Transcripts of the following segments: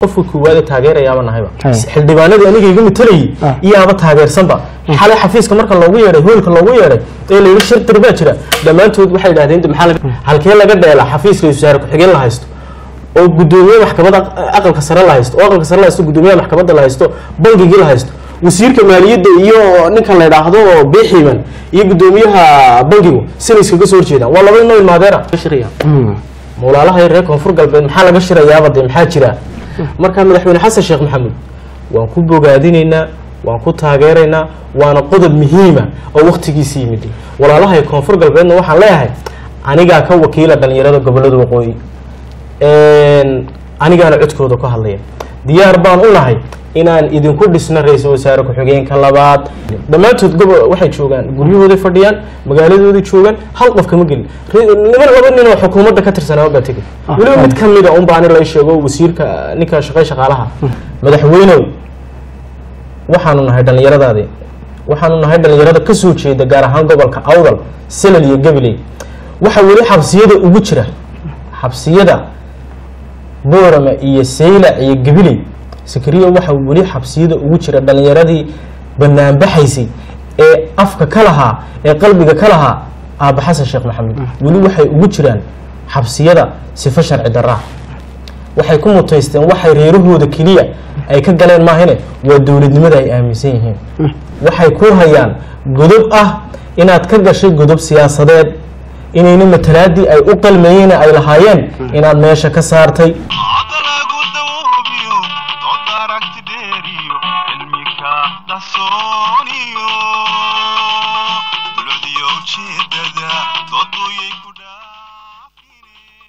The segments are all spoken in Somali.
qofka koowaad ee taageerayaaba nahayba Haya. xildhibaanadii aniga iga matalayay Ah. iyaaba taageersanba xalay xafiiska marka loogu yeedhay hoolka loogu yeedhay ee la yidhi shir dir baa jira dhammaantood waxay idhahdeen "De maxaa laga- halkee laga dheelaa xafiiska wasaare ku-xigeen la haysto oo gudoomiye maxkamadda aqalka sare la haysto oo aqalka sare la haysto gudoomiyaha maxkamadda la haysto bangigii la haysto wasiirka maaliyadda iyo ninkan la idhaahdo biiximan iyo gudoomiyaha bangigu sina iskaga soo horjeedaan waa laba inoo ilmaadeera shiraya mawlaalaha reer koonfur galbeed maxaa laga shirayaaba dee maxaa jira marka madaxweyne xasan sheekh maxamuud waan ku bogaadinaynaa waan ku taageeraynaa waana qodob muhiima oo waktigiisi yimid walaalaha koonfur galbeedna waxaan leeyahay anigaa ka wakiila dhalinyarada gobolada waqooyi Een, anigaana codkooda ku hadlaya diyaar baan u nahay inaan idinku dhisno ra-iisul wasaare ku-xigeenka labaad dhammaantood gobo waxay joogaan guryahooday fadhiyaan magaaladooday joogaan hal qof kama gelin Re- niman laba nin oo xukuumadda ka tirsanaa baa tegay Ah, weliba ah. mid ka mida un baa ani la sheego wasiirka ninka shaqay shaqaalaha madaxweynow waxaanu nahay dhallinyaradaadii waxaanu nahay dhallinyarada ka soo jeeda gaar ahaan gobolka awdal salal iyo gabiley waxa weli xabsiyada ugu jira xabsiyada boorama iyo saylac iyo gabiley sakariya waxa weli xabsiyada ugu jira dhallinyaradii banaanbaxaysay ee afka ka lahaa ee qalbiga ka lahaa aaba xasan sheekh maxamed weli waxay ugu jiraan xabsiyada sifo sharci daraa waxay ku mutaysteen waxay reerahooda keliya ay ka galeen maahine waa dowladnimada ay aaminsan yihiin waxay ku hayaan godob ah inaad ka gashay godob siyaasadeed inayna matalaadii ay u qalmayeen ay lahaayeen inaad meesha ka saartay Hadda lagu dawoobiyo dood aragti dheeriyo cilmika dahsooniyo dulcdiyo ujeedada dooduyay ku dhaafine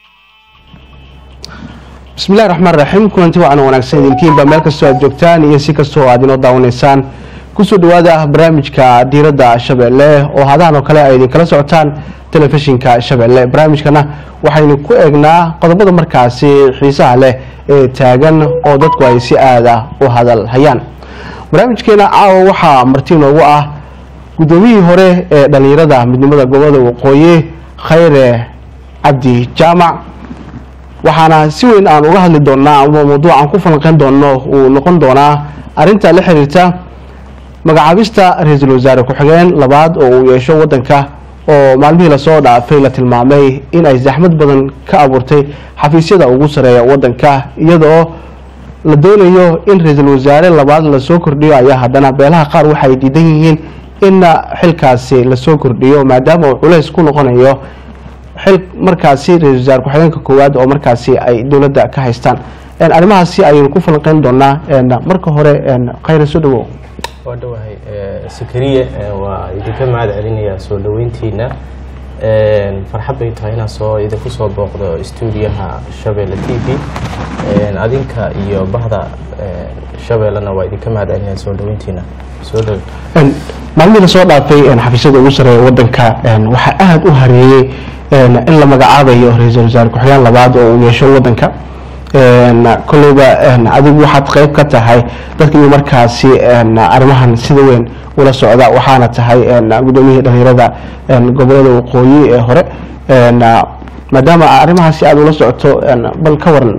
bismillahi raxmaan raxiim kulanti wacan wanaagsan idinkiinba meel kastoo aad joogtaan iyo si kastoo aad inoo daawanaysaan kusoo dhawaada barnaamijka diiradda shabeelle oo hadahan oo kale ay idinkala socotaan telefishinka shabeelle barnaamijkana waxaynu ku eegnaa qodobada markaasi xiisaha leh ee taagan oo dadku ay si aada u hadal hayaan barnaamijkeena caawa waxaa marti noogu ah guddoomiyihii hore ee dhallinyarada midnimada gobolada waqooyi khayre cabdi jaamac waxaana si weyn aan uga hadli doonaa ama mawduucan ku falanqeyn doono uu noqon doonaa arinta la xiriirta magacaabista ra-iisul wasaare ku-xigeen labaad oo uu yeesho wadanka oo maalmihii lasoo dhaafay la tilmaamay in ay zaxmad badan ka abuurtay xafiisyada ugu sareeya wadanka iyadoo la doonayo in ra-iisul wasaare labaad lasoo kordhiyo ayaa haddana beelaha qaar waxay diidan yihiin in xilkaasi lasoo kordhiyo maadaama uu culays ku noqonayo xil markaasi ra-isul wasaare ku-xigeenka koowaad oo markaasi ay dowladda ka haystaan Een, arrimahaasi ayaynu ku falanqeyn doonaa een, marka hore een, khayra soo dhawow waa dhowahay sakariye waa idinka mahad celinayaa soo dhaweyntiina Een, farxad bay tahay inaan soo idinku soo booqdo stuudiyaha shabeelle t v Een, adinka iyo bahda een, shabeellena waa idinka mahad celinaya soo dhaweyntiina soo dhow Een, maalmihii lasoo dhaafay een, xafiisyada ugu sareeya wadanka een, waxaa aada u hareeyey een, in la magacaabayo ra-iisul wasaare ku-xigeen labaad oo uu yeesho wadanka Een, kolleyba een, adigu waxaad qeyb ka tahay dadka iyo markaasi een, arrimahan sida weyn ula socda waxaana tahay een, guddoomiyihii dhalinyarada een, gobolada waqooyi ee hore Een, maadaama arrimahaasi aada ula socoto een, bal ka waran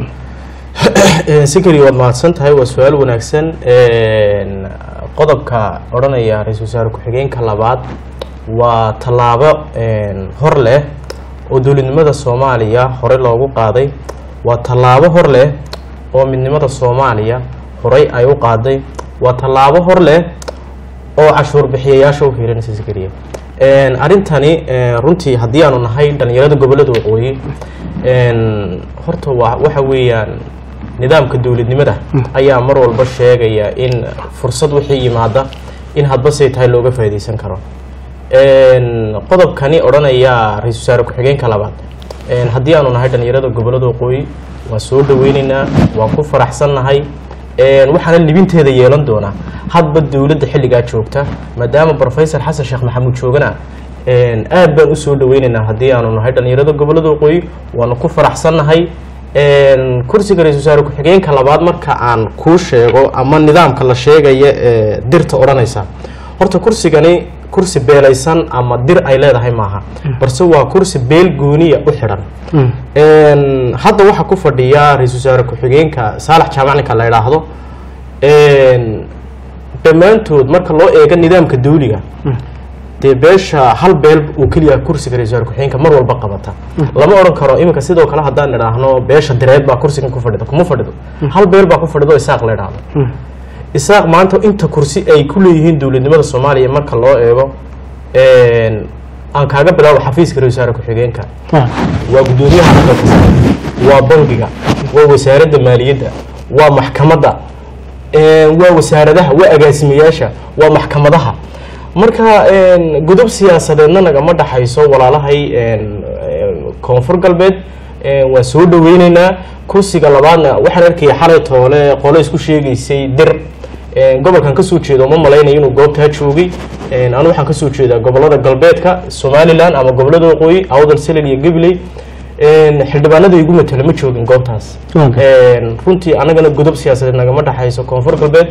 sikari waad mahadsan tahay waa su-aal wanaagsan Een, qodobka odhanaya ra-iisul wasaare ku-xigeenka labaad waa tallaabo een, hor leh oo dowladnimada soomaaliya horey loogu qaaday waa tallaabo hor leh oo midnimada soomaaliya horey ay u qaaday waa tallaabo hor leh oo cashuur bixiyayaasha u fiirinaysa sikariya Een, arrintani een, runtii haddii aanu nahay dhalinyarada gobolada waqooyi een, horta waa waxa weeyaan nidaamka dowladnimada ayaa mar walba sheegaya in fursad wixii yimaada in hadba say tahay looga faa'iidaysan karo Een, qodobkani odhanaya ra-iisul wasaare ku-xigeenka labaad Een, haddii aanu nahay dhalinyarada gobolada waqooyi waan soo dhaweyneynaa waan ku faraxsannahay Een, waxaana libinteeda yeelan doonaa hadba dowladda xilligaa joogta maadaama professor xasan sheekh maxamuud joogana Een, aad baan usoo dhaweyneynaa haddii aanu nahay dhalinyarada gobolada waqooyi waanu ku faraxsannahay Een, kursiga ra-iisul wasaare ku-xigeenka labaad marka aan kuu sheego ama nidaamka la sheegaya ee dirta odhanaysa horta kursigani kursi beelaysan ama dir ay leedahay maaha balse waa kursi beel gooniya u xidhan Mm. Een, hadda waxaa ku fadhiya ra-iisul wasaare ku-xigeenka saalax jaamac ninka la idhaahdo Een, dhammaantood marka loo eego nidaamka dawliga dee beesha hal beel uu keliya kursiga ra-isul wasaare ku-xigeenka mar walba qabata lama odhan karo iminka sidoo kale haddaan idhaahno beesha direed baa kursigan ku fadhida kuma fadhido hal beel baa ku fadhido isaaq la idhaahdo Mm. isaaq maanta inta kursi ay ku leeyihiin dowladnimada soomaaliya marka loo eego een, aan kaaga bilaabo xafiiska ra-isul wasaare ku-xigeenka Ah. waa guddoomiyaha aqalka sare waa bangiga waa wasaaradda maaliyadda waa maxkamadda een, waa wasaaradaha waa agaasimayaasha waa maxkamadaha marka een, godob siyaasadeedna nagama dhaxayso walaalahay een, een, koonfur galbeed een, waan soo dhaweyneynaa kursiga labaadna waxaan arkaya xalay toole qole isku sheegaysay dir een, gobolkan kasoo jeedo ma malaynayo inuu goobtaa joogay een, anu waxaan kasoo jeedaa gobolada galbeedka somalilan ama gobolada waqooyi awdal selel iyo gabiley een, xildhibaanada igu matala ma joogin goobtaas Okay. Een, runtii anagana godob siyaasadeed nagama dhaxayso koonfur galbeed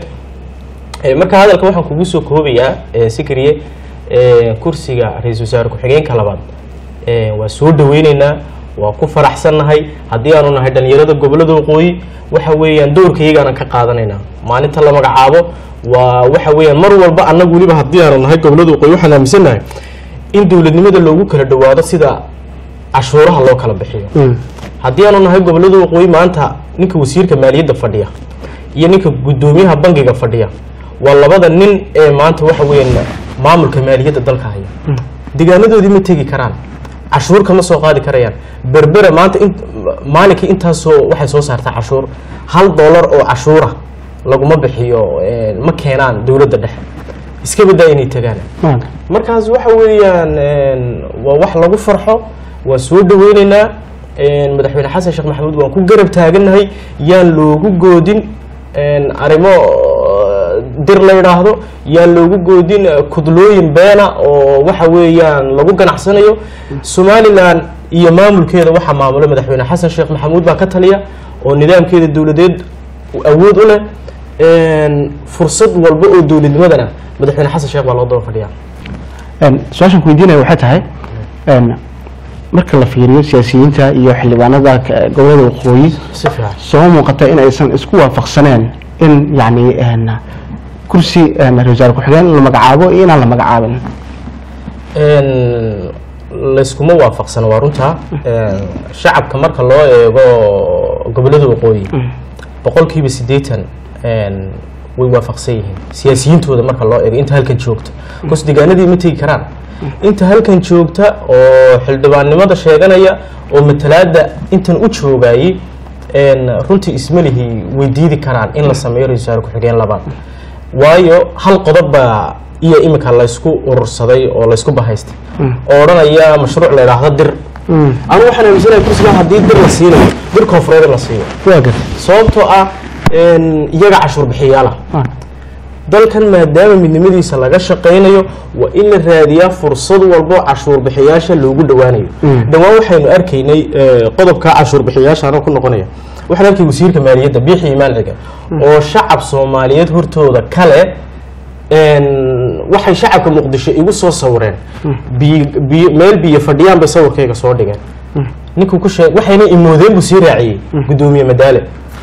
Ee, marka hadalka waxaan kugu soo koobayaa ee, sikriye ee, kursiga ra-iisul wasaare ku-xigeenka labaad ee, waa soo dhaweyneynaa waa ku faraxsannahay haddii aanu nahay dhalinyarada gobolada waqooyi waxa weeyaan doorkayagaana ka qaadanaynaa maalinta la magacaabo waa waxa weeyaan mar walba annagu weliba haddii aanu nahay gobolada waqooyi waxaan aaminsannahay in dowladnimada loogu kala dhawaado sida cashuuraha loo kala bixiyo Mm. haddii aanu nahay gobolada waqooyi maanta ninka wasiirka maaliyadda fadhiya iyo ninka guddoomiyaha bangiga fadhiya waa labada nin ee maanta waxa weeyaan maamulka maaliyadda dalka haya deegaanadoodii ma tegi karaan cashuur kama soo qaadi karayaan berbere maanta in maalinkii intaasoo waxay soo saartaa cashuur hal dollar oo cashuura laguma bixiyo een, ma keenaan dowladda dhexe iska badaa inay tagaan Okay. markaas waxa weeyaan een, waa wax lagu farxo waan soo dhaweyneynaa een, madaxweyne xasan sheekh maxamuud waan ku garab taagannahay yaan loogu goodin een, arrimo uh, dir la yidhaahdo yaan loogu goodin uh, kudlooyin beena oo waxa weeyaan lagu ganacsanayo somalilan iyo maamulkeeda waxaa maamula madaxweyne xasan sheekh maxamuud baa ka taliya oo nidaamkeeda dowladeed awood u leh een, fursad walba oo dowladnimadana madaxweyne xasan sheekh baa loo daba fadhiyaa Een, su-aashan ku weydiinaya waxay tahay een, marka la fiiriyo siyaasiyiinta iyo xildhibaanada ka- gobolada waqooyi si fiican soo muuqata in aysan isku waafaqsaneen in yacni een, kursi een, ra-iisul wasaare ku-xigeen la magacaabo iyo inaan la magacaabin Een, layskuma waafaqsano waa runta Een, shacabka marka loo eego gobolada waqooyi boqolkiiba siddeetan een, way waafaqsan yihiin siyaasiyiintooda marka loo eego inta halkan joogta bas deegaanadii ma tegi karaan inta halkan joogta oo xildhibaannimada sheeganaya oo matalaada intan u joogayay een, runtii ismalihii way diidi karaan in la sameeyo ra-iisul wasaare ku-xigeen labaad waayo hal qodob baa iyo imika laysku urursaday oo laysku bahaystay oo odhanaya mashruuc la idhaahdo dir anu waxaan aaminsanahay kursiga haddii dir la siinayo dir koonfureed in la siiyo waa gar sababtoo ah een, iyaga cashuur bixiyaala dalkan maadaama midnimadiisa laga shaqaynayo waa in la raadiyaa fursad walbo cashuur bixiyaasha loogu dhowaanayo Mm. dhowaan waxaynu arkaynay eh, qodobka cashuur bixiyaasha anoo ku noqonaya waxaan arkay wasiirka maaliyadda biixi imaan ciga oo shacab soomaaliyeed hortooda kale een, waxay shacabka muqdisho igu soo sawireen biyo- biyo- meel biyo fadhiyaan bay sawirkayga soo dhigeen ninkuu ku sheeg waxayna imoodeen buu sii raaciyey guddoomiye madaale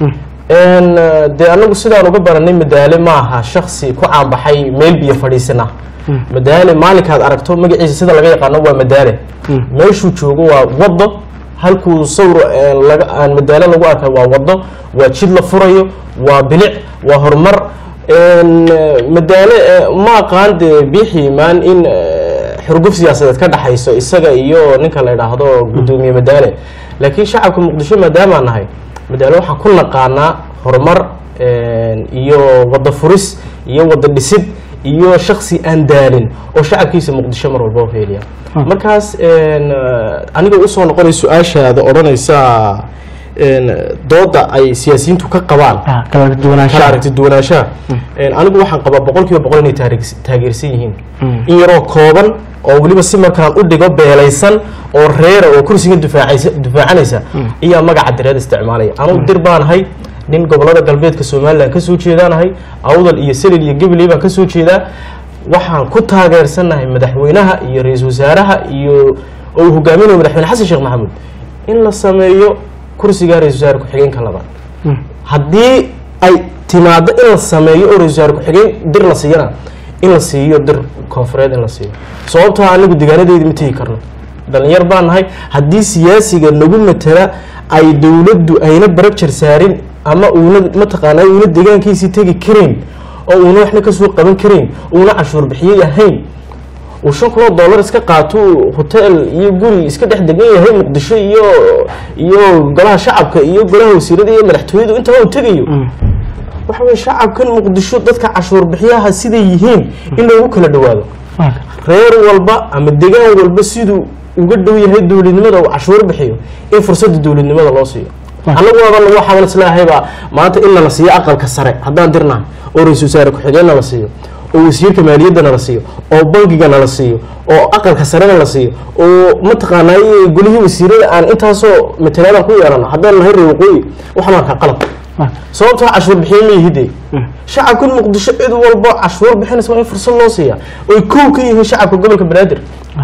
een, eh, dee anagu sidaan uga baranay madaale maaha shaksi ku caanbaxay meel biyo fadhiisana madaale maalinkaad aragto magaciisa sida laga yaqaano waa madaale meeshuu joogo waa wado halkuu sawir eh, laga aan madaale lagu arkay waa wado waa jid la furayo waa bilic waa horumar een, eh, madaale eh, ma aqaan dee biixi imaan in eh, xurguf siyaasadeed ka dhaxayso isaga iyo ninka la idhaahdo guddoomiye madaale laakiin shacabka muqdisho maadaamaan nahay madaale waxaan ku naqaanaa horumar een, iyo wada furis iyo wada dhisid iyo shaksi aan daalin oo shacabkiisa muqdisho mar walba u heeliya markaas een, eh, aniga usoo noqonay su-aashaada odhanaysa een, dooda ay siyaasiyiintu ka qabaan ah, kala kala duwanaanshaha aragti duwanaanshaha Een, anigu waxaan qabaa boqol kiiba boqol inay taageers- taageersan yihiin Mm. in yaroo kooban oo weliba si markaan u dhigo beelaysan oo reera oo kursiga difaacaysa difaacanaysa ayaa magaca direed isticmaalaya anugu dir baanahay nin gobolada galbeedka somalilan ka soo jeedaanahay awdal iyo selil iyo gabiley baan ka soo jeedaa waxaan ku taageersanahay madaxweynaha iyo ra-iisul wasaaraha iyo oo uu hogaaminayo madaxweyne xasan sheekh maxamuud in la sameeyo kursiga ra-isul wasaare ku-xigeenka labaad haddii ay timaado in la sameeyo oo ra-isul wasaare ku-xigeen dir la siiyana in la siiyo dir koonfureed in la siiyo sababtoo ah anigu deegaanadeydii ma tegi karno dhalinyar baan nahay haddii siyaasiga nagu matala ay dowladdu ayna barajar saarin ama uuna mataqaanaa uuna deegaankiisii tegi karayn oo uuna waxna kasoo qaban karayn uuna cashuur bixiyey ahayn uu shan kun oo dollar iska qaato uu hotel iyo guri iska dhex degan yahay muqdisho iyo iyo golaha shacabka iyo golaha wasiirada iyo madaxtooyadu intaba uu tegayo waxa weye shacabkan muqdisho dadka cashuur bixiyaha siday yihiin in loogu kala dhawaado reer walba ama degaan walba siduu uga dhow yahay dowladnimada uu cashuur bixiyo in fursadda dowladnimada loo siiyo annagu waaba waxaan islaahaybaa maanta in nala siiyo aqalka sare haddaan dirnahay oo ra-isul wasaare ku-xigeenna la siiyo oo wasiirka maaliyaddana la siiyo oo bangigana la siiyo oo aqalka sarena la siiyo oo mataqaanaa golihii wasiirada aan intaasoo matalaadaan ku yeelano haddaan nahay reer waqooyi waxaan arkaa qalab sababtoo cashuur bixiye ma yihide shacabkan muqdisho cid walba cashuur bixinaysa waa in fursad loo siiya oy kow ka yihiin shacabka gobolka banaadir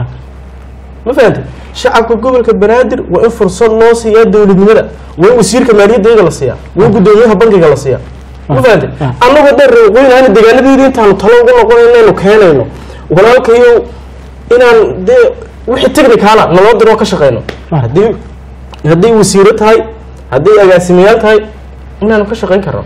ma fahantay shacabka gobolka banaadir waa in fursad loo siiyaa dowladnimada waa in wasiirka maaliyadda iyaga la siiyaa waa in guddoomiyaha bankiga la siiyaa ma fahantay annagu haddaan reeqooyin aana deegaanadeedii intaanu talo ugu noqon inaynu keenayno walaalkayow inaan dee wixii technicaala naloo diroo ka shaqeyno haddii hadday wasiiro tahay hadday agaasimayaal tahay inaanu ka shaqeyn karno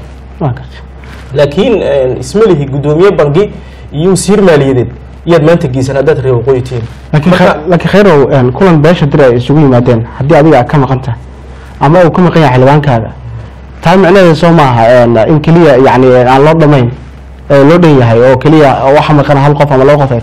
laakiin isma lihi guddoomiye bangi iyo wasiir maaliyadeed iyaad maanta geysan haddaad reer waqooyi tihiin laakiin khe- laakiin khayrow een, kulan beesha dir ay isugu yimaadeen haddii adiga aad ka maqan tahay ama uu ka maqan yahay xildhibaankaaga taa micnaheeda soo maaha een, in keliya yacni aan loo dhamayn ee loo dhan yahay oo keliya waxa maqan hal qof ama laba qof ay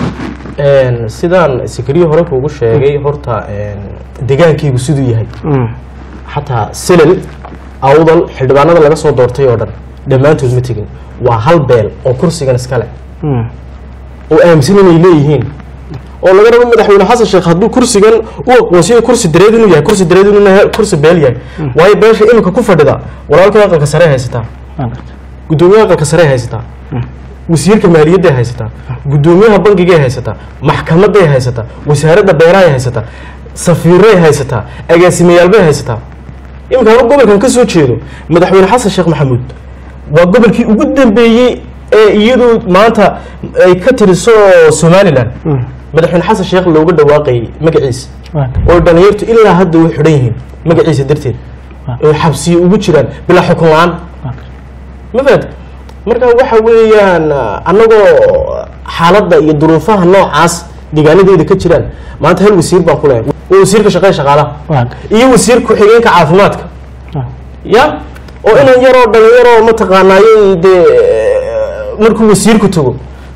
tahay sidaan sikriyo hore kuugu sheegay horta degaankaygu siduu yahay Mm. xataa silal awdal xildhibaanada laga soo doortay oo dhan dhammaantood ma tegin waa hal beel oo kursigan iskale Mm. oo aaminsan inay leeyihiin oo laga rabo madaxweyne xasan sheekh hadduu kursigan u aqoonsiyo kursi dareed inuu yahay kursi dareed inuu yahay kursi beel yahay waayo beesha iminka ku fadhida walaalkay aqalka sare haysataa Waa gartay. guddoomiyaha aqalka sare haysataa wasiirka maaliyadday haysataa guddoomiyaha bangigay haysataa maxkamaday haysataa wasaaradda beerahay haysataa safiiray haysataa agaasimayaalbay haysataa iminka anu gobolkan ka soo jeedo madaxweyne xasan sheekh maxamuud waa gobolkii ugu dambeeyey ee iyadu maanta ay ka tiriso somalilan madaxweyne xasan sheekh looga dhawaaqayay magaciisa Waa gartay. oo dhalinyartu ilaa hadda way xidhan yihiin magaciisa darteed oo xabsiye ugu jiraan bilaa xukun la-aan Waa gartay. ma fahad marka waxa weeyaan annagoo xaaladda iyo duruufaha noocaas deegaanadeeda ka jiraan maanta hal wasiir baan ku leeyahay waa wasiirka shaqada shaqaalaha Waa gartay. iyo wasiir ku-xigeenka caafimaadka Waa. ya oo inan yaroo dhalinyaroo mataqaanaayo dee markuu wasiirku tago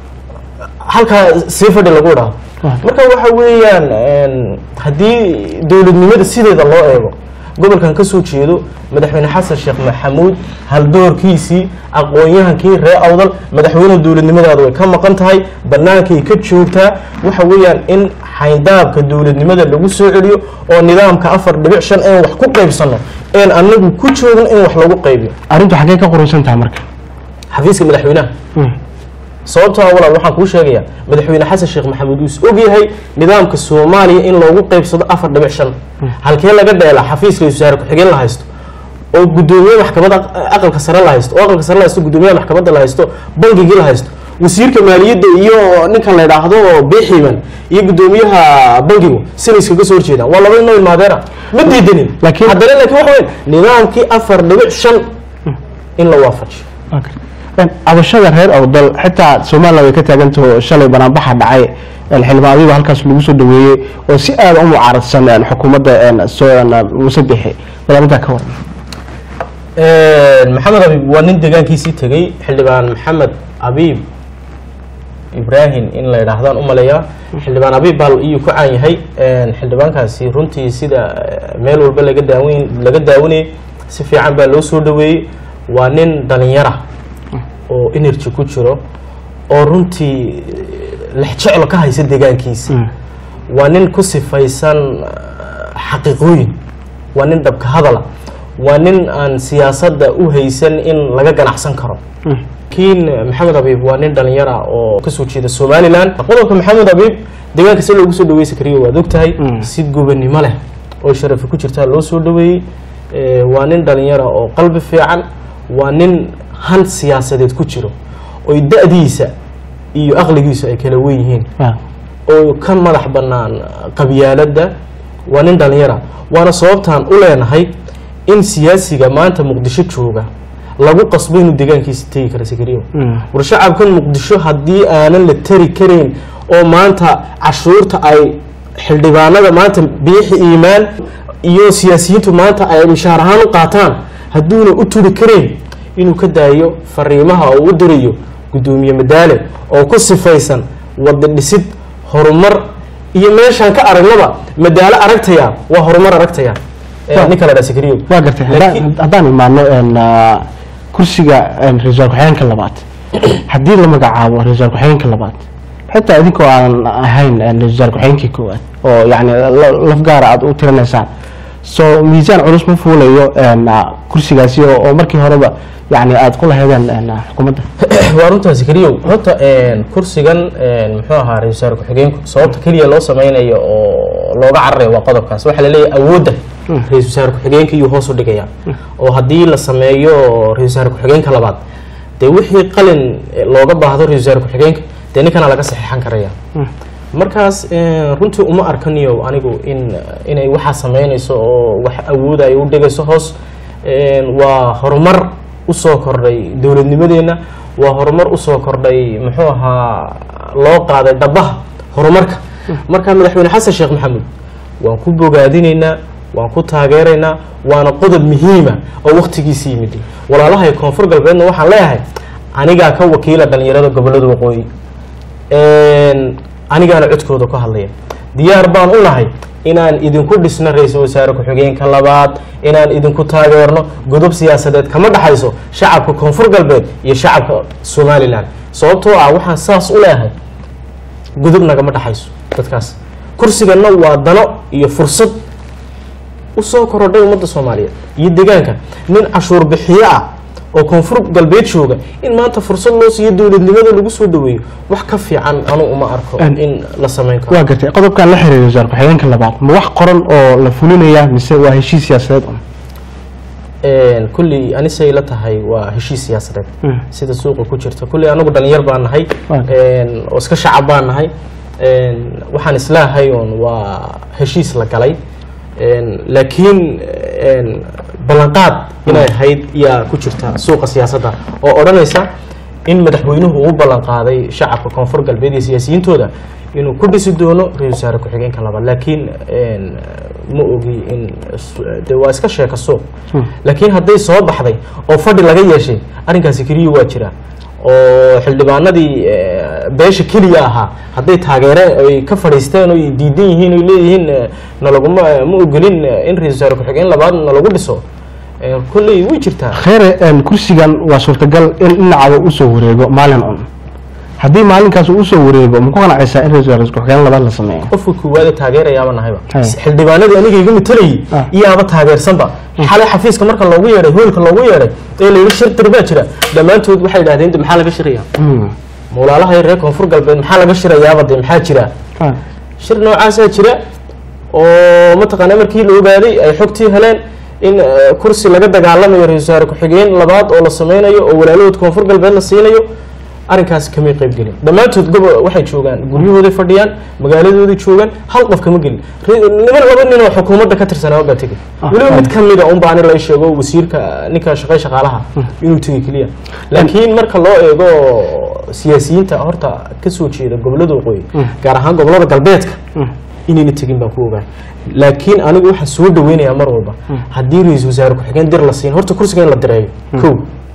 halkaa sii fadhi lagu dhaho Waa. marka waxa weeyaan een, haddii dowladnimada sideeda loo eego gobolkan ka soo jeedo madaxweyne xasan sheekh maxamuud haldoorkiisii aqoon-yahankii reer awdal madaxweyne dowladnimadaada way ka maqan tahay bannaankay ka joogtaa waxa weeyaan in xayndaabka dowladnimada lagu soo celiyo oo nidaamka afar dhibic shan een wax ku qaybsano een anagu ku joogin in wax lagu qaybiyo arrintu xaggee ka qoraysan tahay marka xafiiska madaxweynaha Mm. sababtoo ah walaal waxaan kuu sheegayaa madaxweyne xasan sheekh maxamuud uu is ogyahay nidaamka soomaaliya in loogu qaybsado afar dhibic shan halkee laga dheela xafiis ra-isul wasaare ku-xigeen la haysto oo guddoomiye maxkamadda aq- aqalka sare la haysto oo aqalka sare la haysto guddoomiyaha maxkamadda la haysto bangigii la haysto wasiirka maaliyadda iyo ninkan la yidhaahdo biiximan iyo guddoomiyaha bangigu sina iskaga soo horjeedaan waa laba inoo ilmaadeera ma diidanin Laakiin- haddana laakiin waxa weyn nidaamkii afar dhibic shan in la waafajiyo Waa gartay. Een, cabashada reer awdal xitaa somaliland way ka taagantaho shalay banaanbaxa dhacay een, xildhibaanadiiba halkaas lagu soo dhaweeyey oo si aada u mucaaradsan een, xukuumadda een, soo een, muuse bixi bal arrintaa ka waran maxamed abiib waa nin deegaankiisii tegey xildhibaan maxamed abiib ibrahim in la yidhaahdaan u maleeyaa xildhibaan abiib baa iyuu ku caan yahay xildhibaankaasi runtii sida eh, meel walba laga daawan laga daawanayay si fiican baa loo soo dhaweeyey waa nin dhalinyara oo energy ku jiro oo runtii lexjeclo ka haysa deegaankiisa waa nin ku sifaysan eh, xaqiiqooyin waa nin dhabka hadala waa nin aan siyaasadda u haysan in laga ganacsan karo kiin maxamed abiib waa nin dhalinyara oo kasoo jeeda somalilan qodobka maxamed abiib deegaanka si loogu soo dhaweysan kariyo waad ogtahay Mm. si gobanimo leh oo sharafi ku jirtaa loo soo dhaweeyey Eh, waa nin dhalinyara oo qalbi fiican waa nin han siyaasadeed ku jiro oy da-diisa iyo aqligiisu ay kala wen yihiin oo ka madax bannaan qabyaaladda waa nin dhalinyara waana sababtaan u leenahay in siyaasiga maanta muqdisho jooga lagu qasbo inuu deegaankiisa tegi kara sakariyo war shacabkan muqdisho haddii aanan la tari karayn oo maanta cashuurta ay xildhibaanada maanta biixi iimaan iyo siyaasiyiintu maanta ay mishaar ahaan u qaataan hadduuna u turi karayn inuu ka daayo fariimaha oo u dirayo guddoomiye madaale oo ku sifaysan wada dhisid horumar iyo meeshaan ka aragnaba madaalo aragtaya waa horumar aragtaya Eh, Waa- ninka la dhaa sakariyo waa gartay Laakiin- haddaan- haddaan imaano een, ah, kursiga een, ra-iisul ku-xigeenka labaad haddii la magacaabo ra-iisul ku-xigeenka labaad xitaa idinkoo aan ahayn een, ra-iisul ku-xigeenkii koowaad oo yani la- laf gaara aad u tirinaysaan so miisaan culus ma fuulayo een, ah, kursigaasi oo oo markii horeba yani aad ku lahaydeen een, ah, xukuumadda waa runtaa sakariyow horta een, kursigan een, muxuu ahaa ra-isul wasaare ku-xigeenku sababta keliya loo sameynayo oo looga cararayo waa qodobkaas waxaa laleeyahay awoodda ra-isul wasaare ku-xigeenka iyuu hoos u dhigaya oo haddii la sameeyo ra-isul wasaare ku-xigeenka labaad dee wixii qalin eh, looga baahdo ra-isul wasaare ku-xigeenka dee ninkana laga saxeexan karaya markaas een, runtii uma arkaniyo anigu in inay waxaa sameynayso oo wax awooda ay u dhigayso hoos een, waa horumar usoo kordhay dowladnimadeenna waa horumar usoo kordhay muxuu ahaa loo qaaday dhabaha horumarka marka madaxweyne xasan sheekh maxamed waan ku bogaadinaynaa waan ku taageeraynaa waana qodob muhiima oo waktigiisa yimid walaalahay koonfur galbeedna waxaan leeyahay anigaa ka wakiila dhalinyarada gobolada waqooyi een, anigaana codkooda ku hadlaya diyaar baan u nahay inaan idinku dhisno ra-iisul wasaare ku-xigeenka labaad inaan idinku taageerno godob siyaasadeed kama dhaxayso shacabka koonfur galbeed iyo shacabka somalilan sababtoo ah waxaan saas u leeyahay godob nagama dhaxayso dadkaas kursiganna waa dano iyo fursad usoo korodhay ummadda soomaaliyeed iyo deegaanka nin cashuur bixiyo ah oo koonfur galbeed jooga in maanta fursad loo siiyo dowladnimada lagu soo dhaweeyo wax ka fiican anu uma arko An- in la sameyn karo waa gartay qodobkan la xiriira wasaar ku-xigeenka labaad ma wax qoran oo la fulinaya mise waa heshiis siyaasadeed un Een, kulley anisay la tahay waa heshiis siyaasadeed Mm. sida suuqa ku jirta kulley anagu dhalinyar baan nahay Waa. een, oo iska shacab baan nahay een, waxaan islaahay oon waa heshiis la galay een, laakiin een, ballanqaad inay ahayd yaa ku jirta suuqa siyaasadda oo odhanaysa in madaxweynuhu uu ballan qaaday shacabka koonfur galbeed iyo siyaasiyiintooda inuu ku dhisi doono ra-isul wasaare ku-xigeenka labaad laakiin een, ma ogi in de waa iska sheeka suuq laakiin hadday soo baxday oo fadhi laga yeeshay arrinkaasi keliya waa jira oo xildhibaanadii eh, beesha keliya ahaa hadday taageereen ay ka fadhiisteen oo ay diidan yihiin oy leeyihiin eh, nalaguma ma ogolin eh, in ra-isul wasaare ku-xigeen labaad nalagu dhiso Eh, kolley way jirtaa kheyre een, kursigan waa suurtagal in dhinacaba usoo wareego maalin un haddii maalinkaas uu usoo wareego ma ku qanacaysaa in ra-isul wasaare ku-xigeen labaad la sameeyo qofka koowaad ee taageerayaaba nahayba Hay. xildhibaanadii aniga iga matalayay Ah. iyaaba taageersanba xalay xafiiska marka loogu yeedhay hoolka loogu yeedhay ee layidhi shir dir baa jira dhammaantood waxay idhahdeen de maxaa laga shiraya Mm. mawlaalaha reer koonfur galbeed maxaa laga shirayaaba de maxaa jira Ah. shir noocaasaa jira oo mataqaana markii la ogaaday ay xogtii heleen in eh, kursi laga dagaalamayo ra-isul wasaare ku-xigeen labaad oo la sameynayo oo walaalahood koonfur galbeed la siinayo arrinkaas kamay qayb gelin dhammaantood gobo waxay joogaan guryahooday fadhiyaan magaaladooday joogaan hal qof kama gelin Re- niman laba nin oo xukuumadda ka tirsanaa baa tegey Ah, weliba ah. mid kamida unba ani la sheego wasiirka ninka shaqay shaqaalaha inuu tegey keliya laakiin marka loo eego siyaasiyiinta horta kasoo jeeda gobolada waqooyi gaar ahaan gobolada galbeedka inayna tegin baan ku ogahay laakiin anigu waxaan soo dhaweynayaa mar walba haddii ra-isul wasaare ku-xigeen dir la siin horta kursiga in la direeyo kow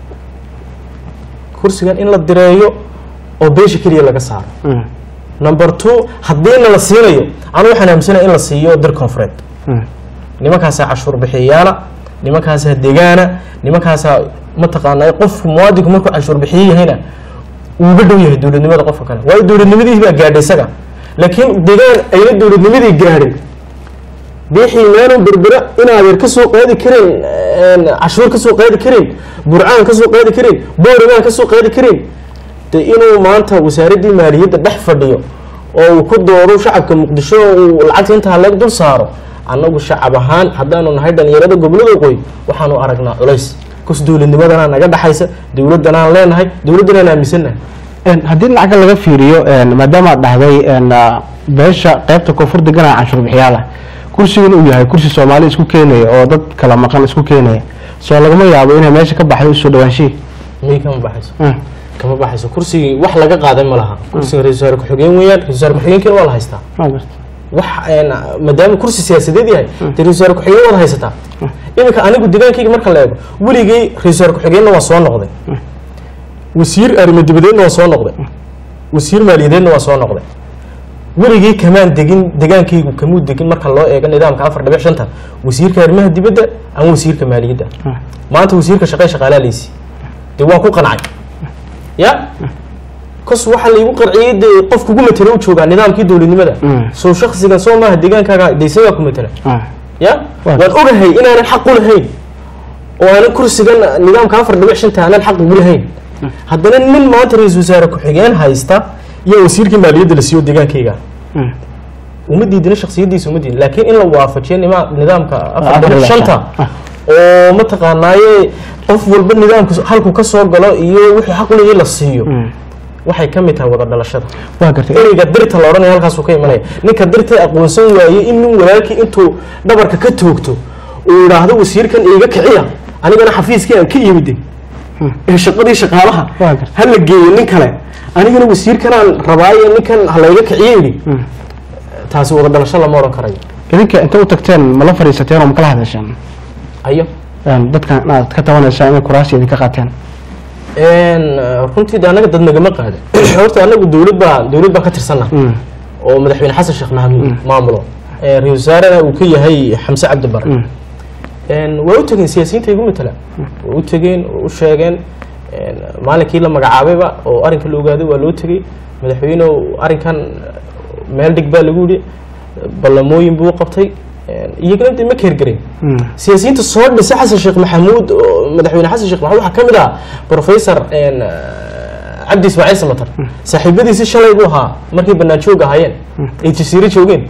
kursigan in la direeyo oo beesha keliya laga saaro Mm. number two haddiina la siinayo anu waxaan aaminsanaya in la siiyo dir koonfureed Mm. nimankaasaa cashuur bixiyayaala nimankaasaa degaana nimankaasaa mataqaanaa qofku muwaadinku markuu cashuur bixiye yahayna uuga dhow yahay dowladnimada qofka kale waayo dowladnimadii baa gaadhay isaga laakiin degaan ayna dowladnimadii gaadhin biixii meenu berbera inaadeer ka soo qaadi karin cashuur ka soo qaadi karin burcaan ka soo qaadi karin boorimaan ka soo qaadi karin de inuu maanta wasaaraddii maaliyadda dhex fadhiyo oo uu ku doodo shacabka muqdisho uu lacagta intaa leeg dul saaro annagu shacab ahaan haddaanu nahay dhalinyarada gobolada waqooyi waxaanu aragnaa culays kus dowladnimadanaa naga dhexaysa dowladdanaan leenahay dowladdanaan aaminsannahay Een, haddii dhinaca kale laga fiiriyo een, maadaama aad dhahday een, ah, beesha qaybta koonfur deganaa canshuur bixiyaala kursigan uu yahay kursi soomaali isku keenaya oo dad kala maqan isku keenaya soo lagama yaabo inay meesha ka baxday usoo dhawaanshihii miyay kama baxayso Mm. kama baxayso kursigii wax laga qaadan ma laha kursiga ra-isul wasaare ku-xigeen weeyaan ra-isul wasaare ku-xigeenkiina waa la haystaa Waa gartay. wax een, maadaama kursi siyaasadeed yahay dee ra-isul wasaare ku-xigeen waad haysataa iminka anigu degaankayga marka la eego weligay ra-isul wasaare ku-xigeenna waa soo noqday wasiir arrimo dibadeedna waa soo noqday wasiir maaliyadeedna waa soo noqday weligii kamaan degin degaankaygu kamuu degin marka loo eego nidaamka afar dhibic shanta wasiirka arrimaha dibadda ama wasiirka maaliyadda maanta wasiirka shaqee shaqaalaa laysi dee waan ku qancay ya kos waxaa laygu qarciyey dee qof kugu matela u joogaa nidaamkii dowladnimada Mm. soo shaksigan soo maaha degaankaaga de isagaa ku matela Ah. ya Waa. waan ogahay inaanan xaq u lahayn oo aanan kursigan nidaamka afar dhibic shanta aanan xaq ugu lahayn haddana nin maanta ra-isul wasaare ku-xigeen haysta iyo wasiirkii maaliyadda la siiyo degaankayga Mm. uma diidina shaksiyadiisa uma diidin laakiin in la waafajiyo nima nidaamka afar afar dhibic dhibic shanta shan. oo mataqaanaaye qof walba nidaamka halku ka soo galo iyo wixii xaq u leeyahay la siiyo Mm. waxay ka mid tahay wada dhalashada waa gartay ereyga dirta la odhanaya halkaasuu ka imanaya ninka dirta aqoonsan waayey in nin walaalkii intuu dhabarka ka toogto uu idhaahdo wasiirkan iiga kiciya anigana xafiiskii aan ka yimide ee shaqadii shaqaalaha Waa gartay. ha la geeyo nin kale anigana wasiirkanaan rabaaye ninkan ha layga kiciyo yidhi Mm. taasi wada dhalasho lama odhan karayo idinka inta u tagteen ma la fadhiisateen oo ma kala hadasheen ayo Een, dadkan inaad ka tabanaysaa inay kuraasi idinka qaateen runtii de annaga dad nagama qaada horta annagu dowlad baa dowlad baan ka tirsanna Mm. oo madaxweyne xasan sheekh maxamuud maamulo Eh, ra-iisul wasaarena uu ka yahay xamse cabdi bare Mm. Een, waa u tegeen siyaasiyiinta igu matala waa u tegeen oo u sheegeen een, maalinkii la magacaabayba oo arrinka la ogaaday waa loo tegey madaxweynehu arrinkan meel dhig baa lagu yidhi ballamooyin buu qabtay een, iyagana de ma keergarin Mm. siyaasiyiinta soo dhisa xasan sheekh maxamuud oo madaxweyne xasan sheekh maxamuud waxaa ka mid ah professor een, cabdi ismaaciil samatar saaxiibadiisi shalay buu ahaa markay bannaan joog ahaayeen ay jasiiro joogeen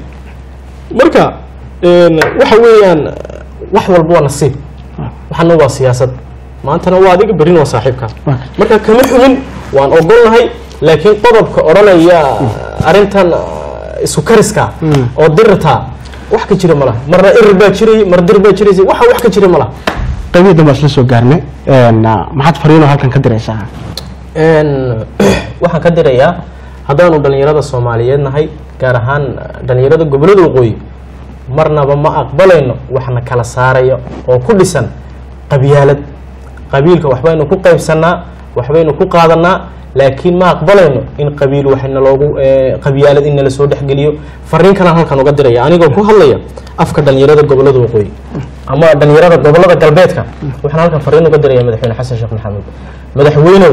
marka een, waxa weeyaan wax walba waa nasiib waxana waa siyaasad maantana waa adiga berrina waa saaxiibka Waa. marka kama xumin waan ogolnahay laakiin qodobka odhanaya arrintan uh, isu kariska Mm. oo dirta wax ka jira ma laha marna irir baa jiray mar dir baa jiraysa waxa wax ka jira ma laha qaybihii dambe isla soo gaarnay Een, ah, maxaad fariinoo halkan ka diraysaa Een, waxaan ka dirayaa haddaanu dhalinyarada soomaaliyeed nahay gaar ahaan uh, dhalinyarada gobollada waqooyi marnaba ma aqbalayno waxna kala saarayo oo ku dhisan qabyaalad qabiilka waxbaynu ku qaybsanaa waxbaynu ku qaadanaa laakiin ma aqbalayno in qabiil waxna loogu eh, qabyaalad in nala soo dhexgeliyo fariin kalaan halkan uga diraya anigoo ku hadlaya afka dhalinyarada gobollada waqooyi ama dhalinyarada gobollada galbeedka waxaan halkan fariin uga diraya madaxweyne xasan sheekh maxamuud madaxweynow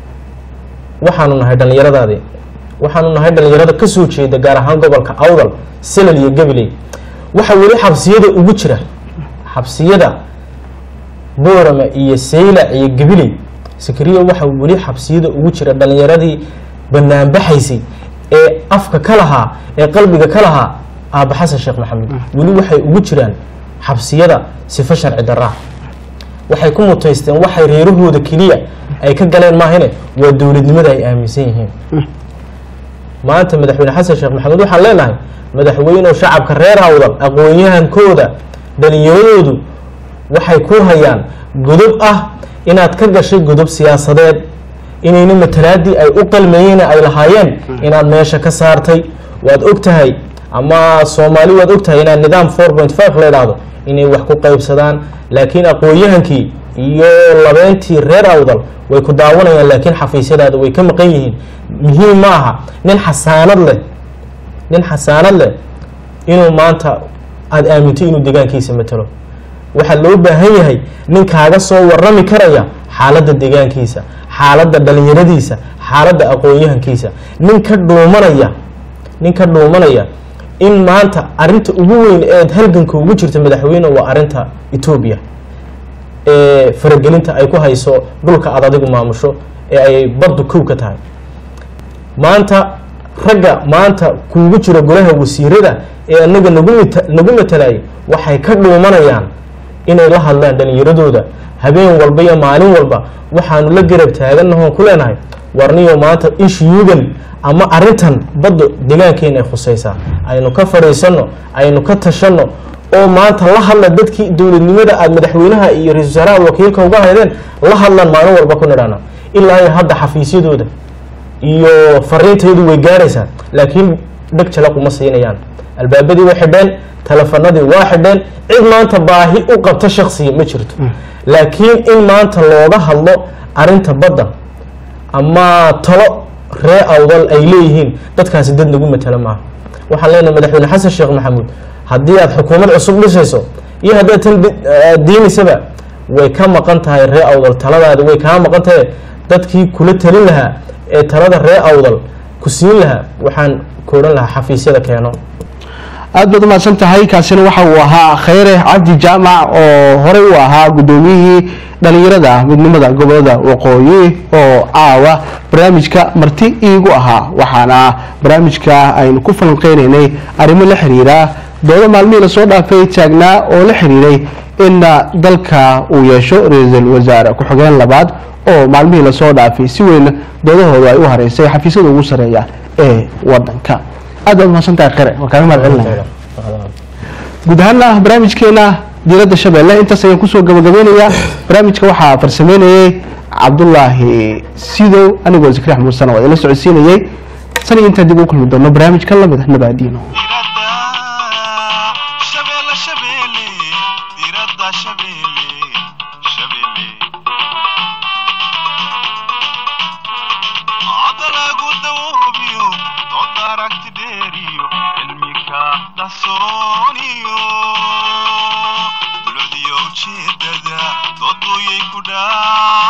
waxaanu nahay dhallinyaradaadii waxaanu nahay dhallinyarada ka soo jeeda gaar ahaan gobolka awdal salal iyo gabiley waxa weli xabsiyada ugu jira xabsiyada boorama iyo saylac iyo gabiley sakariya waxa weli xabsiyada ugu jira dhallinyaradii banaanbaxaysay ee afka ka lahaa ee qalbiga ka lahaa aaba xasan sheekh maxamed weli waxay ugu jiraan xabsiyada sifo sharci daraa waxay ku mutaysteen waxay reerahooda keliya ay ka galeen maahine waa dowladnimada ay aaminsan yihiin maanta madaxweyne xasan sheekh maxamuud waxaan leenahay madaxweynew shacabka reer awdal aqoon-yahankooda dhalinyaradoodu waxay ku hayaan godob ah inaad ka gashay godob siyaasadeed inayna matalaadii ay u qalmeeyeen ay lahaayeen inaad meesha ka saartay waad og tahay ama soomaali waad og tahay inaad nidaam four point five la idhaahdo inay wax ku qaybsadaan laakiin aqoon-yahankii iyo labeentii reer awdal way ku daawanayaan laakiin xafiisyadaada way ka maqan yihiin muhiim ma aha nin xasaanad leh nin xasaanad leh inuu maanta aada aaminto inuu deegaankiisa matalo waxaa loo baahan yahay nin kaaga soo warami karaya xaaladda deegaankiisa xaaladda dhalinyaradiisa xaaladda aqoon-yahankiisa nin ka dhuumanaya nin ka dhuumanaya in maanta arinta ugu weyn eed halganka ugu jirta madaxweyne waa arinta etoobiya ee faragelinta ay ku hayso dhulka aad adigu maamusho ee ay baddu kow ka tahay maanta ragga maanta kuugu jira golaha wasiirada ee anaga nagu mata nagu matalayay waxay ka dhuumanayaan inay la hadlaan dhalinyaradooda habeen walba iyo maalin walba waxaanu la garab taaganahoon ku leenahay warniyo maanta ishiyugan ama arintan badda deegaankeena ay khusaysaa aynu ka fadhiisano aynu ka tashano oo maanta la hadla dadkii dowladnimada aada madaxweynaha iyo ra-isul wasaaraha wakiilka uga haydeen la hadlan maalin walba ku nidhana ilaa iyo hadda xafiisyadooda iyo fariintaydu way gaaraysaa laakiin dheg jalaq uma siinayaan albaabadii way xidheen telefonadii waa xidheen cid maanta baahi u qabta shaksiga ma jirto laakiin in maanta looga hadlo arinta badda ama talo ree awdal ay leeyihiin dadkaasi dad nagu matala maaha waxaan leenahay madaxweyne xasan sheekh maxamuud haddii aad xukuumad cusub dhisayso iyo haddaad tan diinaysaba way ka maqan tahay ree awdal taladaadi way kaa maqan tahay dadkii kula talin lahaa ee talada ree awdal ku siin lahaa waxaan ku odhan lahaa xafiisyada keeno aad baad umahadsan tahay kaasina waxa uu ahaa khayre cabdi jaamac oo horey u ahaa guddoomiyihii dhalinyarada midnimada gobolada waqooyi oo caawa barnaamijka marti iigu ahaa waxaana barnaamijka aynu ku falanqeynaynay arrimo la xiriira doodo maalmihii lasoo dhaafay taagnaa oo la xiriiray in dalka uu yeesho ra-iisul wasaare ku-xigeen labaad oo maalmihii lasoo dhaafay si weyn doodahooda ay u hareysay xafiisyada ugu sareeya ee wadanka aad baad umahadsan tahay khayre waa kaaga mahad celinaya guud ahaana barnaamijkeena diiradda shabeelle intaas ayaan kusoo gabagabeynayaa barnaamijka waxaa farsameynayay cabdulaahi sidow anigoo zikri axmed musan oo idinla socodsiinayay san iyo intaan dib ugu kulmi doono barnaamij ka lamid ah nabaadiino diradda shabeelle shabeelle diradda shabeelle shabeelle codda lagu dawoobiyo doodda aragti dheeriyo cilmika qarsooniyo dulcdiyo ujeedada dooduyay ku dhaa